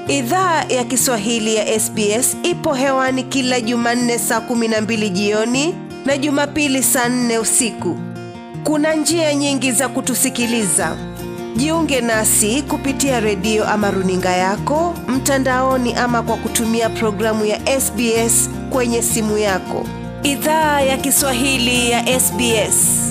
Idhaa ya Kiswahili ya SBS ipo hewani kila Jumanne saa kumi na mbili jioni na Jumapili saa nne usiku. Kuna njia nyingi za kutusikiliza. Jiunge nasi kupitia redio ama runinga yako mtandaoni, ama kwa kutumia programu ya SBS kwenye simu yako. Idhaa ya Kiswahili ya SBS.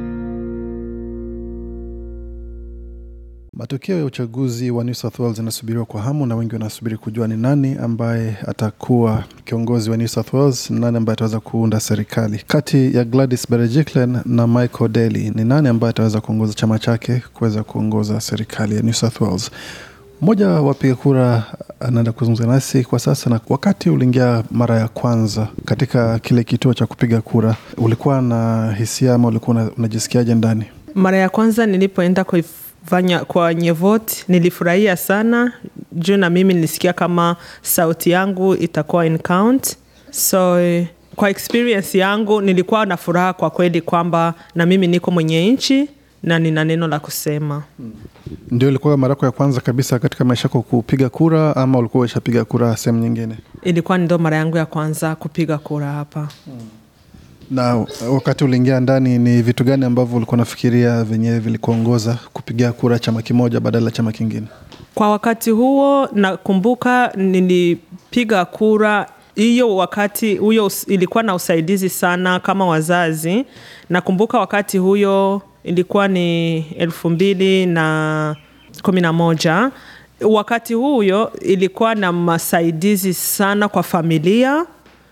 Matokeo ya uchaguzi wa New South Wales yanasubiriwa kwa hamu na wengi wanasubiri kujua ni nani ambaye atakuwa kiongozi wa New South Wales, nani ambaye ataweza kuunda serikali. Kati ya Gladys Berejiklian na Michael Daly, ni nani ambaye ataweza kuongoza chama chake kuweza kuongoza serikali ya New South Wales? Mmoja wa wapiga kura anaenda kuzungumza nasi kwa sasa. Na wakati uliingia mara ya kwanza katika kile kituo cha kupiga kura, ulikuwa na hisia ama ulikuwa unajisikiaje ndani? Mara ya kwanza nilipoenda kuifanya kwenye vote nilifurahia sana juu na mimi nilisikia kama sauti yangu itakuwa in count. So kwa experience yangu nilikuwa na furaha kwa kweli kwamba na mimi niko mwenye nchi na nina neno la kusema. Ndio ilikuwa mara yako ya kwanza kabisa katika maisha yako kupiga kura ama ulikuwa ushapiga kura sehemu nyingine? Ilikuwa ndo mara yangu ya kwanza kupiga kura hapa. Na wakati uliingia ndani, ni vitu gani ambavyo ulikuwa unafikiria vyenyewe vilikuongoza kupigia kura chama kimoja badala ya chama kingine? Kwa wakati huo nakumbuka nilipiga kura hiyo wakati huyo ilikuwa na usaidizi sana kama wazazi. Nakumbuka wakati huyo ilikuwa ni elfu mbili na kumi na moja. Wakati huyo ilikuwa na masaidizi sana kwa familia.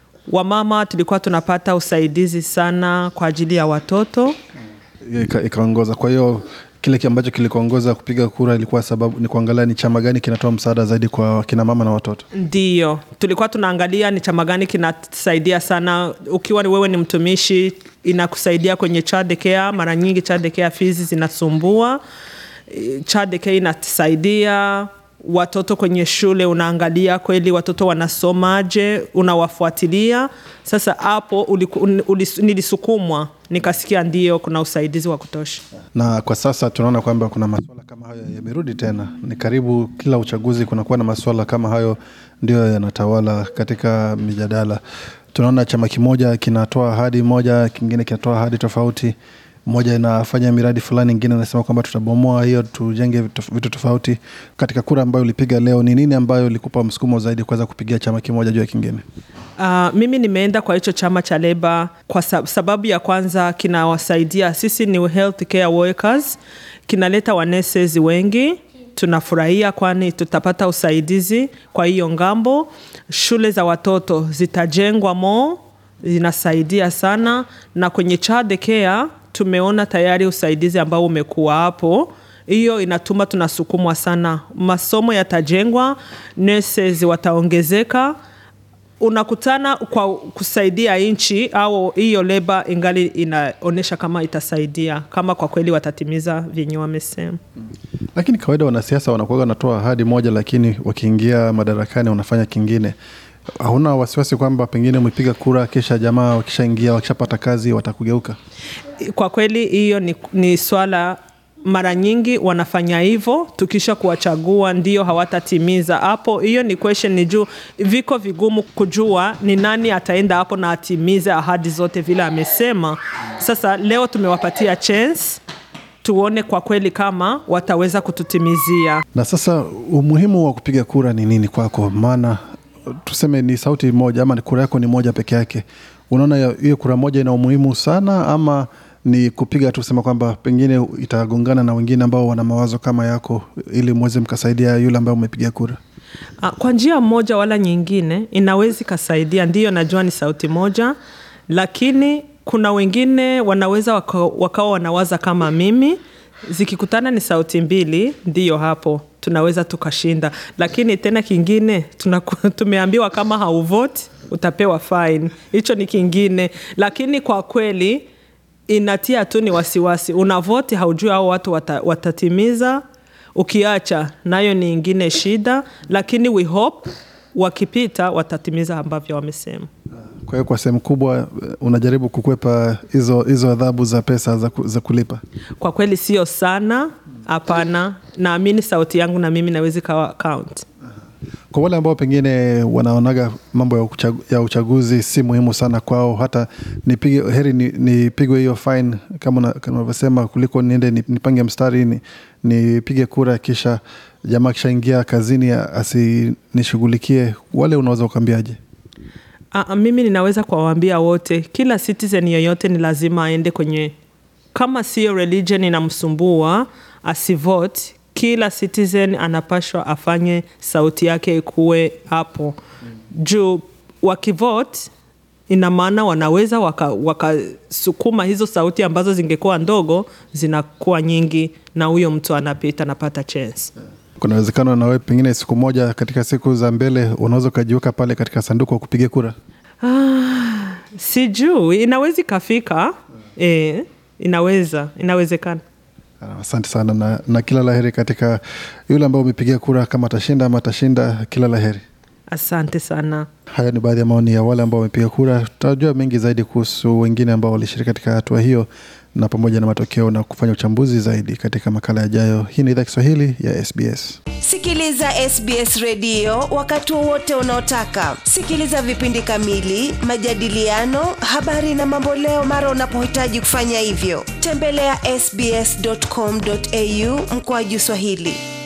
Wamama tulikuwa tunapata usaidizi sana kwa ajili ya watoto. Ika- Ikaongoza. Kwa hiyo kile ambacho kilikuongoza kupiga kura ilikuwa sababu ni kuangalia ni chama gani kinatoa msaada zaidi kwa kina mama na watoto. Ndiyo, tulikuwa tunaangalia ni chama gani kinasaidia sana. Ukiwa ni wewe ni mtumishi, inakusaidia kwenye child care. Mara nyingi child care fees zinasumbua. Eh, Child care inatusaidia watoto kwenye shule, unaangalia kweli watoto wanasomaje, unawafuatilia. Sasa hapo uliku- un- ulis- nilisukumwa, nikasikia ndio kuna usaidizi wa kutosha. Na kwa sasa tunaona kwamba kuna masuala kama hayo yamerudi tena. Ni karibu kila uchaguzi kunakuwa na masuala kama hayo ndio yanatawala katika mijadala. Tunaona chama kimoja kinatoa ahadi moja, kingine kinatoa ahadi tofauti. Moja inafanya miradi fulani, ingine anasema kwamba tutabomoa hiyo, tujenge vitu vitu tofauti. Katika kura ambayo ulipiga leo, ni nini ambayo ilikupa msukumo zaidi kuweza kupigia chama kimoja juu ya kingine? Uh, mimi nimeenda kwa hicho chama cha Leba kwa sab- sababu ya kwanza kinawasaidia sisi ni health care workers, kinaleta waneses wengi tunafurahia kwani tutapata usaidizi kwa hiyo ngambo. Shule za watoto zitajengwa mo, zinasaidia sana, na kwenye child care tumeona tayari usaidizi ambao umekuwa hapo hiyo inatuma tunasukumwa sana, masomo yatajengwa, nurses wataongezeka unakutana kwa kusaidia nchi au hiyo leba ingali inaonyesha kama itasaidia kama kwa kweli watatimiza vyenye wamesema. Lakini kawaida wanasiasa wanakuwa wanatoa ahadi moja, lakini wakiingia madarakani wanafanya kingine. Hauna wasiwasi kwamba pengine umepiga kura, kisha jamaa wakishaingia, wakishapata kazi watakugeuka? Kwa kweli hiyo ni, ni swala mara nyingi wanafanya hivyo, tukisha kuwachagua ndio hawatatimiza hapo. Hiyo ni question, ni juu viko vigumu kujua ni nani ataenda hapo na atimize ahadi zote vile amesema. Sasa leo tumewapatia chance tuone kwa kweli kama wataweza kututimizia. Na sasa umuhimu wa kupiga kura ni nini kwako? Maana tuseme ni sauti moja ama ni kura yako ni moja peke yake, unaona ya- hiyo kura moja ina umuhimu sana, ama ni kupiga tu kusema kwamba pengine itagongana na wengine ambao wana mawazo kama yako, ili mweze mkasaidia yule ambaye umepiga kura? Ah, Kwa njia moja wala nyingine inaweza ikasaidia. Ndiyo, najua ni sauti moja, lakini kuna wengine wanaweza waka- wakawa wanawaza kama mimi, zikikutana ni sauti mbili, ndiyo hapo tunaweza tukashinda. Lakini tena kingine tunaku- tumeambiwa kama hauvoti utapewa fine, hicho ni kingine. Lakini kwa kweli inatia tu ni wasiwasi, unavoti haujui hao watu wata, watatimiza ukiacha nayo ni ingine shida, lakini we hope wakipita watatimiza ambavyo wamesema. Kwa hiyo kwa sehemu kubwa eh, unajaribu kukwepa hizo hizo adhabu za pesa za, ku, za kulipa. Kwa kweli sio sana, hapana. Naamini sauti yangu na mimi nawezi kawa count. Kwa wale ambao pengine wanaonaga mambo ya, uchagu, ya uchaguzi si muhimu sana kwao, hata nipige heri nipigwe ni hiyo fine kama unavyosema, kuliko niende nipange mstari ni, nipige kura kisha jamaa kishaingia kazini asinishughulikie. Wale unaweza ukaambiaje? Uh, mimi ninaweza kuwaambia wote, kila citizen yoyote ni lazima aende kwenye, kama sio religion inamsumbua asivote. Kila citizen anapashwa afanye sauti yake ikuwe hapo juu. Wakivote ina maana wanaweza wakasukuma waka hizo sauti ambazo zingekuwa ndogo zinakuwa nyingi, na huyo mtu anapita anapata chance. Kuna uwezekano nawe pengine siku moja katika siku za mbele unaweza ukajiweka pale katika sanduku wa kupiga kura? Ah, sijui, inaweza ikafika. E, inaweza inawezekana. Asante sana na, na kila laheri katika yule ambao umepigia kura, kama atashinda ama atashinda, kila laheri. Asante sana. Haya ni baadhi ya maoni ya wale ambao wamepiga kura. Tutajua mengi zaidi kuhusu wengine ambao walishiriki katika hatua hiyo na pamoja na matokeo na kufanya uchambuzi zaidi katika makala yajayo. Hii ni idhaa Kiswahili ya SBS. Sikiliza SBS redio wakati wowote unaotaka. Sikiliza vipindi kamili, majadiliano, habari na mamboleo mara unapohitaji kufanya hivyo. Tembelea ya sbs.com.au mkoaju Swahili.